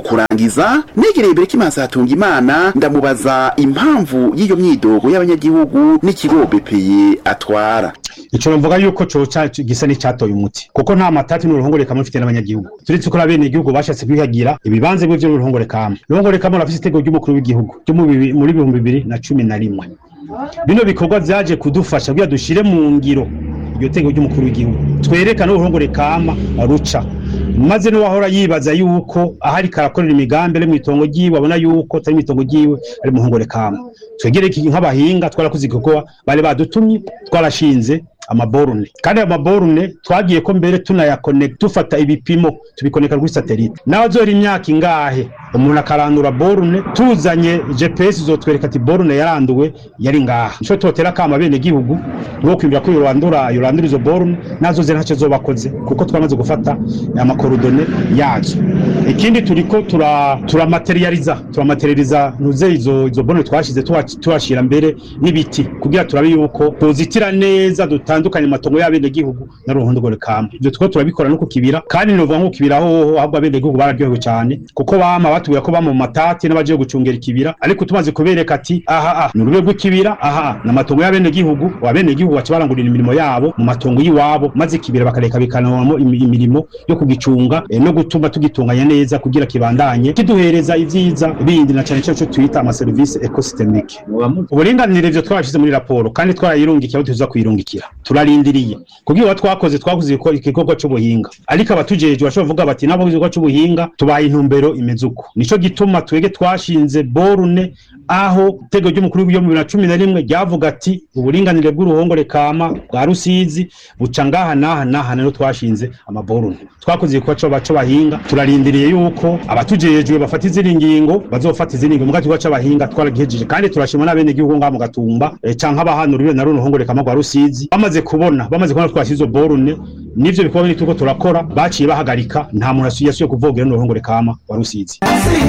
kurangiza negereye Berekimansi hatunga imana ndamubaza impamvu y'iyo myidogo y'abanyagihugu n'ikigo BPI atwara ico novuga yuko coca gisa n'icatoye umuti kuko nta matati n'uruhongore kamwe mfite n'abanyagihugu turetse ko bene igihugu bashatse kwihagira ibibanza bivyo n'uruhongore kamwe uruhongore kamwe rafise itegeko ry'umukuru w'igihugu ryo mu bibi- muri bihumbi bibiri na cumi na rimwe bino bikorwa vyaje kudufasha kugira dushire mu ngiro iryo tegeko ry'umukuru w'igihugu twerekane uruhongore kama ruca maze n'uwahora yibaza yuko ahari karakorera imigambi ari mw'itongo ryiwe abona yuko atari mw'itongo ryiwe ari mu ruhongore kama twegere iki nk'abahinga twarakoze igikorwa bari badutumye twarashinze amaborune kandi ayo maborune twagiye ko mbere tunayakoneka dufata ibipimo tubikoneka kuri satelite nawe azora imyaka ingahe umuntu akarandura borune tuzanye gps izotwereka ati borune yaranduwe yari ngaha nico totera kama bene gihugu ngo kwibwira ko yorandura yorandura izo borune nazo ze ntacyo zobakoze kuko twamaze gufata amakorodone yazo ikindi turiko tura turamaterializa turamaterializa ntuze izo izo borune twashize tuha- tuhashira mbere n'ibiti kugira turabe yuko tuzitira neza dutandukanye amatongo y'abene gihugu na ruhondogore kama ivyo twiko turabikora no ku kibira kandi novuga nko ku kibira hoho ahubwo abene gihugu bararyohewe cyane kuko bama batubwira ko bama mu matati n'abagiye gucungera ikibira ariko tumaze kubereka ati aha aha ni urube rw'ikibira aha ni amatongo y'abene gihugu abene gihugu baca barangurira imirimo yabo mu matongo y'iwabo maze ikibira bakareka bikanawamo imi- imirimo yo kugicunga eh, no gutuma tugitunganya neza kugira kibandanye kiduhereza ivyiza bindi na cane cane ico twita amaserivisi ecosystemique uburinganire ivyo twarashize muri raporo kandi twarayirungikiye aho tuza kuyirungikira turarindiriye kugira uwo twakoze twakoze igiko- igikorwa c'ubuhinga ariko abatujejwe bashobora kuvuga bati nabo igikorwa c'ubuhinga tubaye intumbero imeze uko nico gituma twege twashinze borune aho itego ry'umukuru w'igihugu bibiri na cumi na rimwe ryavuga ati uburinganire bw'uruhongore kama bwa rusizi buca ngaha n'aha n'aha rero twashinze amaborune twakoze igikorwa co baco bahinga turarindiriye yuko abatujejwe bafata izindi ngingo bazofata izindi ngingo muga igikorwa c'abahinga twaragihejeje kandi turashima n'abene igihugu ngaha mu gatumba eh, canke abahanura na runo ruhongore kama rwa rusizi bamaze kubona bamaze kubona twashize izo borune nivyo bikorwa bindi turiko turakora baciye bahagarika nta muntu yasubiye kuvogera n'uruhongore kama wa rusizi